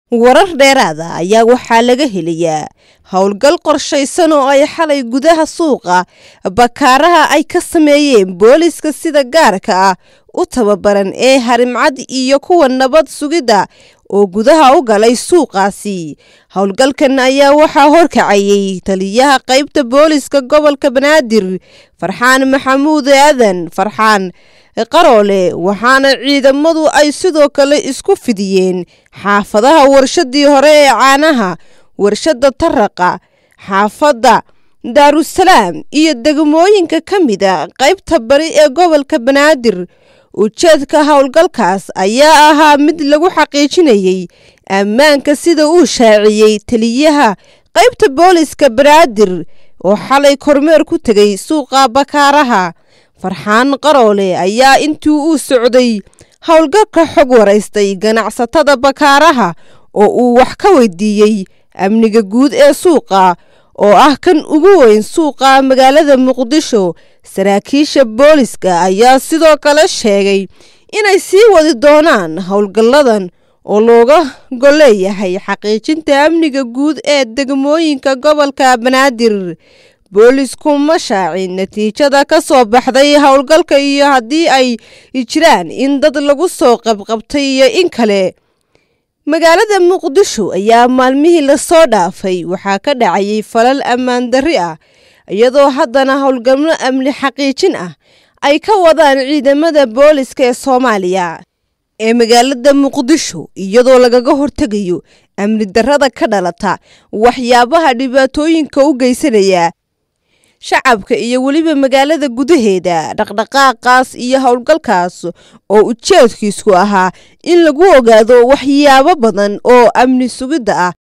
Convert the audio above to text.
warar dheeraada ayaa waxaa laga helayaa howlgal qorshaysan oo ay xalay gudaha suuqa bakaaraha ay ka sameeyeen booliska sida gaarka ah u tababaran ee harimcad iyo kuwa nabad sugidda oo gudaha u galay suuqaasi howlgalkan ayaa waxaa horkacayay taliyaha qaybta booliska gobolka banaadir farxaan maxamuud aadan farxaan qaroole waxaana ciidamadu ay sidoo kale isku fidiyeen xaafadaha warshadii hore ee caanaha warshada taraqa xaafadda daarusalaam iyo degmooyinka ka mida qaybta bari ee gobolka banaadir ujeedka howlgalkaas ayaa ahaa mid lagu xaqiijinayay ammaanka sida uu shaaciyey taliyaha qaybta booliska banaadir oo xalay kormeer ku tegay suuqa bakaaraha farxaan qaroole ayaa intii uu socday howlgalka xog waraystay ganacsatada bakaaraha oo uu wax ka weydiiyey amniga guud ee suuqa oo ah kan ugu weyn suuqa magaalada muqdisho saraakiisha booliska ayaa sidoo kale sheegay inay sii wadi doonaan howlgalladan oo looga golleeyahay xaqiijinta amniga guud ee degmooyinka gobolka banaadir boolisku ma shaacin natiijada ka soo baxday howlgalka iyo haddii ay jiraan in dad lagu soo qabqabtay iyo in kale magaalada muqdisho ayaa maalmihii lasoo dhaafay waxaa ka dhacayay falal ammaan darri ah iyadoo haddana howlgalno amni xaqiijin ah ay ka wadaan ciidamada booliska ee soomaaliya ee magaalada muqdisho iyadoo lagaga hortegayo amni darrada ka dhalata waxyaabaha dhibaatooyinka u geysanaya shacabka iyo weliba magaalada gudaheeda dhaqdhaqaaqaas iyo howlgalkaas oo ujeedkiisku ahaa in lagu ogaado waxyaabo badan oo amni sugidda ah